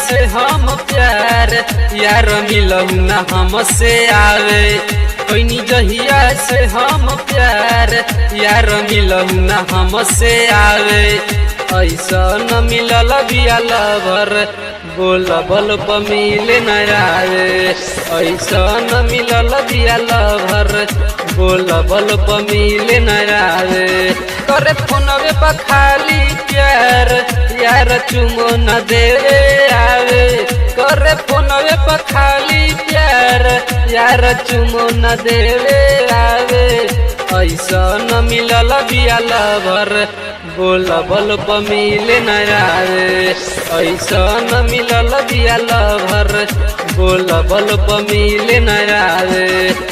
से हम प्यार यार मिलहु न हमसे आवे कोई जहिया से हम प्यार यार मिलहु न हमसे आवे ऐसा न मिलल बिया लवर बोल बल प मिले न आवे ऐसा न मिलल बिया लवर बोल बल प मिले न आवे करे फोनवे पर खाली प्यार यार चुमो न देवे आवे करे फोनवे पर खाली प्यार यार चुमो न देवे आवे ऐसा न मिलल बिया लवर बोल बल प मिले न आवे ऐसा न मिलल बिया लवर बोल बल प मिले न आवे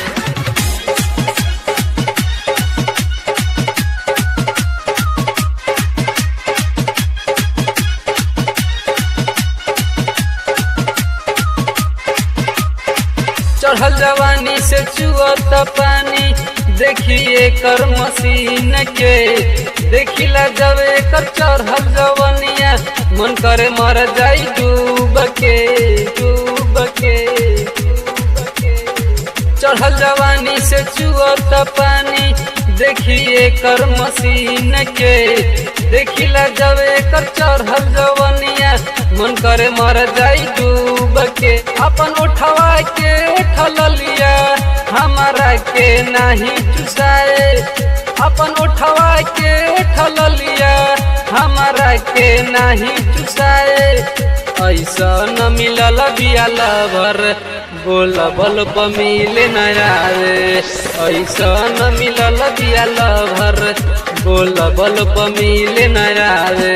चढ़ल जवानी से चुअत पानी देखिए कर मशीन के देखिला जब एकर चढ़ल जवनिया मन करे मर जाई डूब के डूब के चढ़ल जवानी से चुअत पानी देखिए कर मशीन के देखिला जब एकर चढ़ल जवनिया मन करे मर जाई डूब के अपन उठवा के उठल लिया हमारा के नहीं चुसाए अपन उठवा के उठल लिया हमारा के नहीं चुसाए ऐसा न मिलल बिया लवर बोल बल प मिले न आवे ऐसा न मिलल बिया लवर बोल बल प मिले न आवे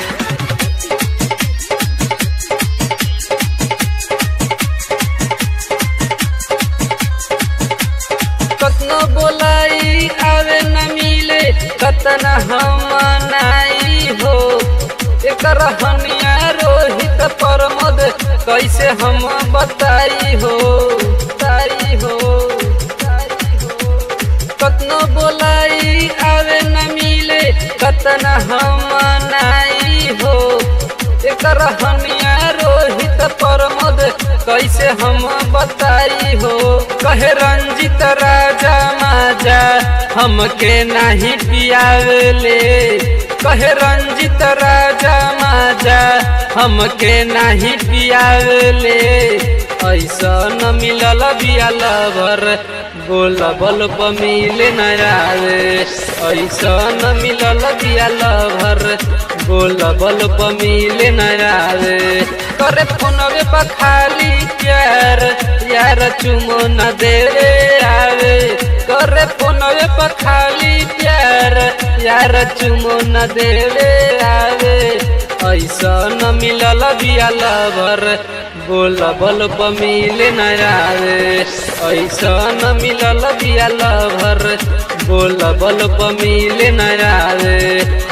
कतना बोलाई आवे न मिले कतना हम नाई हो एकर हनिया रोहित परमद कैसे हम बताई हो ताई हो कतना बोलाई आवे न मिले कतना हम नाई हो एकर हनिया रोहित परमद कैसे हम बताई हो कहे रंजित राजा माजा हमके नहीं पियावले कहे रंजित राजा माजा हमके नहीं पियावले ऐसा न मिलल बिया लवर बोल बल प मिले न आवे ऐसा न मिलल बिया लवर बोल बल प मिले न आवे करे फोनवे पर खाली प्यार यार चुमो न देवे आवे करे फोनवे पर खाली प्यार यार चुमो न देवे आवे ऐसा न मिलल बिया लवर बोल बल प मिले न आवे ऐसा न मिलल बिया लवर बोल बल प मिले न आवे